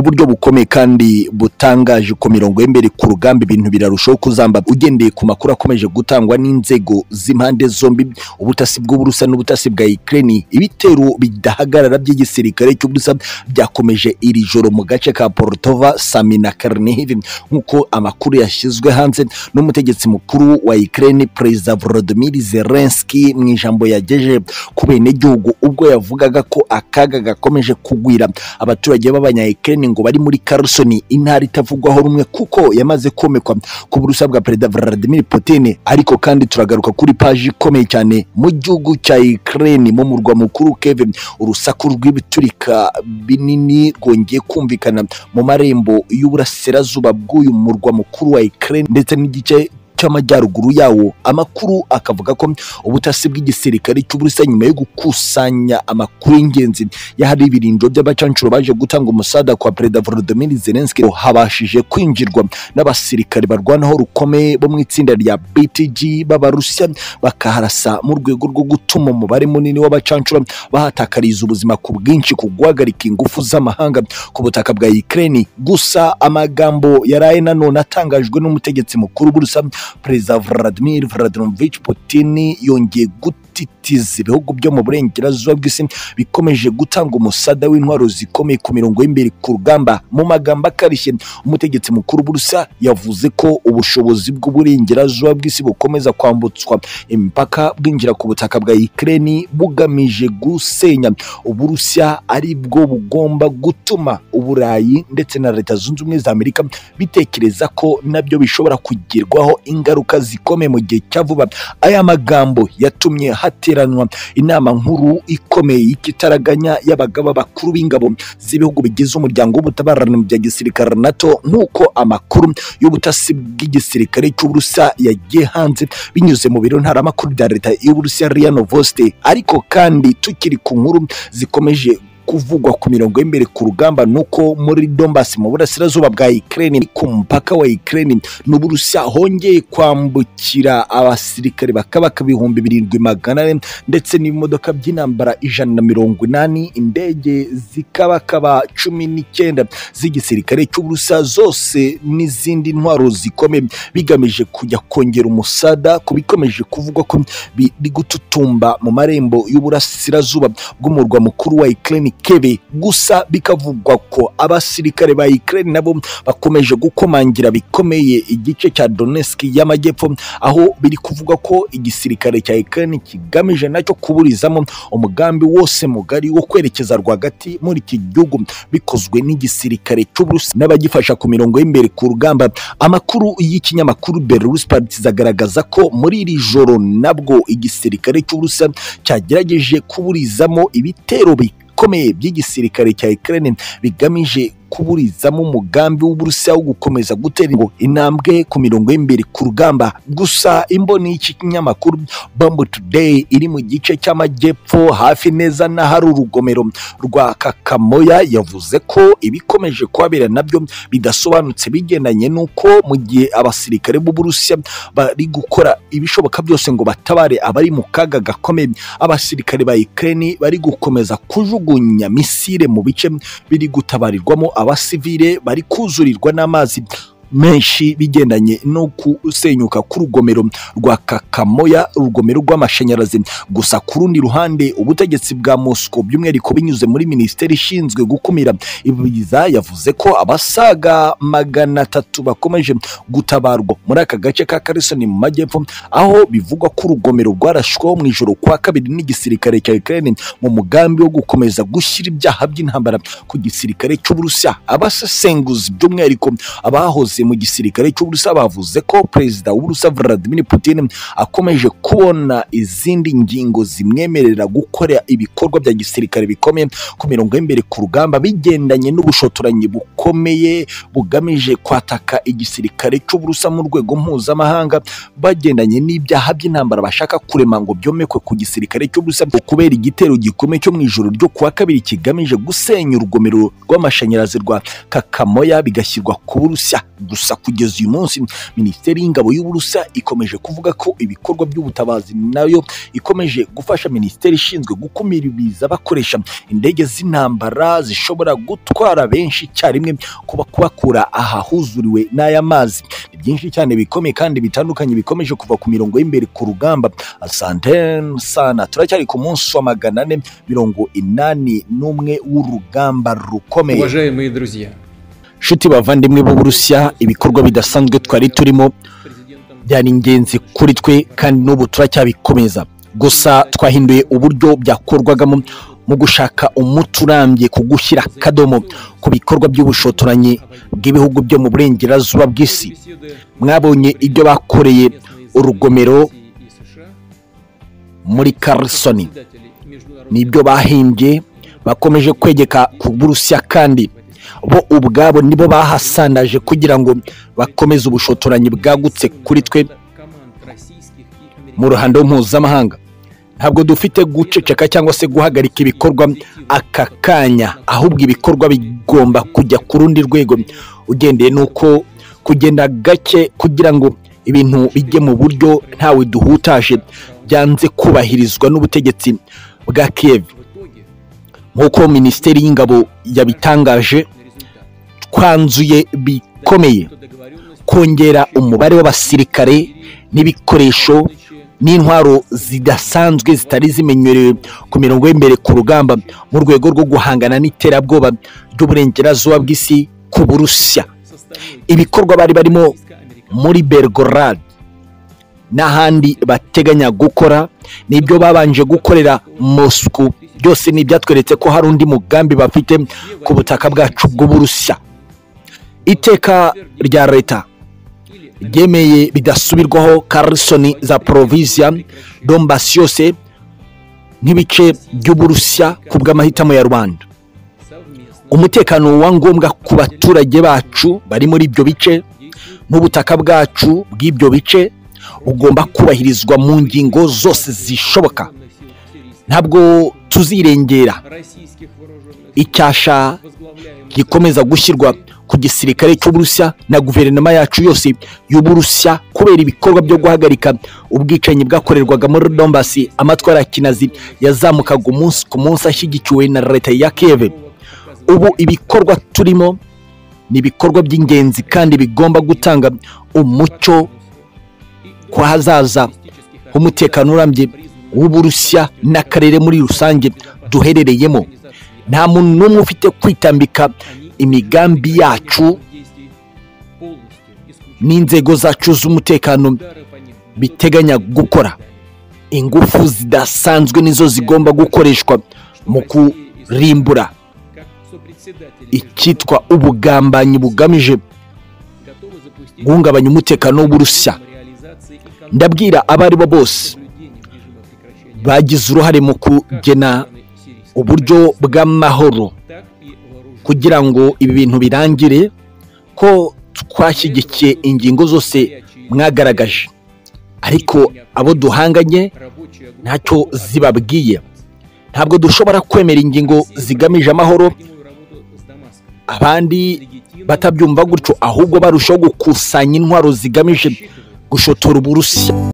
buryo bukomeye kandi butangaje ko mirongo y'imbere ku rugamba ibintu birarushaho kuzamba ugendeye ku makuru akomeje gutangwa n'inzego z'impande zombi ubutasi bw'uburusa n'ubutasi bwa Ukraine ibitero bidahagarara by'igisirikare cy'uburusa byakomeje iri joro mu gace ka Portova Samina Karnihiv nk'uko amakuru yashyizwe hanze n'umutegetsi mukuru wa Ukraine Perezida Volodymyr Zelensky mu ijambo yagejeje ku benegihugu ubwo yavugaga ko akaga gakomeje kugwira abaturage b'abanyayikirene ngo bari muri Carson intara itavugwaho rumwe kuko yamaze komekwa ku burusa bwa perezida Vladimir Putin ariko kandi turagaruka kuri paji ikomeye cyane mu gihugu cya Ukraine mu murwa mukuru Kiev urusaku rw'ibiturika binini rwongeye kumvikana mu marembo y'uburasirazuba bw'uyu murwa mukuru wa Ukraine ndetse n'igice cy'amajyaruguru yawo amakuru akavuga ko ubutasi bw'igisirikare cy'uburusiya nyuma yo gukusanya amakuru y'ingenzi y'ahari ibirindiro by'abacancuro baje gutanga umusada kwa perezida Volodymyr Zelensky habashije kwinjirwa n'abasirikare barwanaho rukomeye bo mu itsinda rya BTG b'abarusiya bakaharasa mu rwego rwo gutuma umubare munini w'abacancuro bahatakariza ubuzima ku bwinshi ku guhagarika ingufu z'amahanga ku butaka bwa Ukraine gusa amagambo yaraye nanone atangajwe n'umutegetsi mukuru w'uburusiya perezida Vladimir Vladimirovich Putin yongeye gutitiza ibihugu byo mu burengerazuba bw'isi bikomeje gutanga umusada w'intwaro zikomeye ku mirongo y'imbere ku rugamba mu magambo akarishye umutegetsi mukuru w'uburusiya yavuze ko ubushobozi bw'uburengerazuba bw'isi bukomeza kwambutswa imipaka bwinjira ku butaka bwa Ukraine bugamije gusenya uburusiya ari bwo bugomba gutuma uburayi ndetse na leta zunze ubumwe za amerika bitekereza ko nabyo bishobora kugerwaho ingaruka zikomeye mu gihe cya vuba aya magambo yatumye hateranwa inama nkuru ikomeye y'ikitaraganya y'abagaba bakuru b'ingabo z'ibihugu bigize umuryango w'ubutabarana bya gisirikare nato nk'uko amakuru y'ubutasi bw'igisirikare cy'uburusiya yagiye hanze binyuze mu biro ntaramakuru bya leta y'uburusiya riya novosti ariko kandi tukiri ku nkuru zikomeje kuvugwa ku mirongo y'imbere ku rugamba nuko muri Donbass mu burasirazuba bwa Ukraine ku mpaka wa Ukraine n'Uburusiya hongeye kwambukira abasirikare bakabaka ibihumbi birindwi magana ane ndetse n'imodoka by'intambara ijana na mirongo inani indege zikabakaba cumi n'icyenda z'igisirikare cy'Uburusiya zose n'izindi ntwaro zikomeye bigamije kujya kongera umusada ku bikomeje kuvugwa ko biri gututumba mu marembo y'uburasirazuba bw'umurwa mukuru wa Ukraine kebe gusa bikavugwa ko abasirikare ba Ukraine nabo bakomeje gukomangira bikomeye igice cya Donetsk y'amajyepfo aho biri kuvugwa ko igisirikare cya Ukraine kigamije nacyo kuburizamo umugambi wose mugari wo kwerekeza rwagati muri iki gihugu bikozwe n'igisirikare cy'Uburusi n'abagifasha ku mirongo y'imbere ku rugamba amakuru y'ikinyamakuru Belarus Partizan agaragaza ko muri iri joro nabwo igisirikare cy'Uburusi cyagerageje kuburizamo ibitero bikomeye by'igisirikare cya Ukraine bigamije kuburizamo umugambi w'uburusiya wo gukomeza gutera ngo intambwe ku mirongo y'imbere ku rugamba gusa imboni y'iki kinyamakuru Bambu Today iri mu gice cy'amajyepfo hafi neza n'ahari urugomero rwa Kakamoya yavuze ko ibikomeje kuhabera nabyo bidasobanutse bigendanye n'uko mu gihe abasirikare b'uburusiya bari gukora ibishoboka byose ngo batabare abari mu kaga gakomeye abasirikare ba Ukraine bari gukomeza kujugunya misile mu bice biri gutabarirwamo abasivile bari kuzurirwa n'amazi menshi bigendanye no kusenyuka k'urugomero rwa Kakamoya urugomero rw'amashanyarazi gusa ku rundi ruhande ubutegetsi bwa Moscow by'umwihariko binyuze muri minisiteri ishinzwe gukumira ibiza yavuze ko abasaga magana atatu bakomeje gutabarwa muri aka gace ka Kherson mu majyepfo aho bivugwa ko urugomero rwarashweho mu ijoro kwa kabiri n'igisirikare cya Ukraine mu mugambi wo gukomeza gushyira ibyaha by'intambara ku gisirikare cy'Uburusiya abasesenguzi by'umwihariko abahoze mu gisirikare cy'uburusiya bavuze ko perezida w'uburusiya Vladimir Putin akomeje kubona izindi ngingo zimwemerera gukora ibikorwa bya gisirikare bikomeye ku mirongo y'imbere ku rugamba bigendanye n'ubushotoranyi bukomeye bugamije kwataka igisirikare cy'uburusiya mu rwego mpuzamahanga bagendanye n'ibyaha by'intambara bashaka kurema ngo byomekwe ku gisirikare cy'uburusiya kubera igitero gikomeye cyo mu ijoro ryo kuwa kabiri kigamije gusenya urugomero rw'amashanyarazi rwa Kakamoya bigashyirwa ku Burusiya gusa kugeza uyu munsi minisiteri y'ingabo y'uburusa ikomeje kuvuga ko ibikorwa by'ubutabazi nayo ikomeje gufasha minisiteri ishinzwe gukumira ibiza bakoresha indege z'intambara zishobora gutwara benshi icyarimwe kuba kubakura ahahuzuriwe n'aya mazi ni byinshi cyane bikomeye kandi bitandukanye bikomeje kuva ku mirongo y'imbere ku rugamba asantene sana turacyari ku munsi wa magana ane mirongo inani n'umwe w'urugamba rukomeye Уважаемые друзья, nshuti bavandimwe b'uburusiya ibikorwa bidasanzwe twari turimo президентом byari ingenzi kuri twe kandi n'ubu turacyabikomeza gusa twahinduye uburyo byakorwagamo mu gushaka umuti urambye ku gushyira akadomo ku bikorwa by'ubushotoranyi bw'ibihugu byo mu burengerazuba bw'isi беседы mwabonye ibyo bakoreye urugomero России и США, muri karisoni председателей международных nibyo bahimbye bakomeje kwegeka ku burusiya kandi bo ubwabo nibo bahasandaje kugira ngo bakomeze ubushotoranyi bwagutse kuri twe команд российских и mu американских. ruhando mpuzamahanga ntabwo dufite guceceka cyangwa se guhagarika ibikorwa aka kanya ahubwo ibikorwa bigomba kujya ku rundi rwego ugendeye n'uko kugenda gake kugira ngo ibintu bijye mu buryo ntawe duhutaje byanze kubahirizwa n'ubutegetsi bwa Kiev В итоге nk'uko minisiteri y'ingabo yabitangaje на результат. twanzuye bikomeye Кто договоренность kongera umubare w'abasirikare n'ibikoresho нынче n'intwaro zidasanzwe zitari zimenyerewe ku mirongo y'imbere ku rugamba mu rwego rwo guhangana n'iterabwoba ry'uburengerazuba bw'isi ku burusiya со стороны ibikorwa bari barimo российско-американских muri belgorad n'ahandi bateganya gukora nibyo babanje gukorera mosku byose ni ibyatweretse ko hari undi mugambi bafite ku butaka bwacu bw'uburusiya iteka rya leta или ryemeye bidasubirwaho karisoni za porovisiya dombasi yose nk'ibice by'uburusiya ku bw'amahitamo ya rubanda совместно umutekano wa ngombwa ku baturage bacu bari muri ibyo bice n'ubutaka bwacu bw'ibyo bice bugomba kubahirizwa mu ngingo zose zishoboka ntabwo tuzirengera российских вооруженных сил, icyasha возглавляемых gikomeza gushyirwa ku gisirikare cy'uburusiya na guverinoma yacu yose y'uburusiya kubera ibikorwa byo guhagarika ubwicanyi bwakorerwaga muri dombasi amatwara ya kinazi yazamukaga umunsi ku munsi ashyigikiwe na leta ya keve ubu ibikorwa turimo ni ibikorwa by'ingenzi kandi bigomba gutanga umucyo ku hazaza h'umutekano urambye w'uburusiya n'akarere muri rusange duherereyemo nta muntu n'umwe ufite kwitambika imigambi yacu n'inzego zacu z'umutekano biteganya gukora ingufu zidasanzwe nizo zigomba gukoreshwa mu kurimbura icyitwa ubugambanyi bugamije guhungabanya umutekano w'uburusiya ndabwira abo ari bo bose bagize uruhare mu kugena uburyo bw'amahoro kugira ngo ibi bintu birangire ko twashyigikiye ingingo zose mwagaragaje ariko abo duhanganye ntacyo zibabwiye ntabwo dushobora kwemera ingingo zigamije amahoro abandi batabyumva gutyo ahubwo barushaho gukusanya intwaro zigamije gushotora uburusiya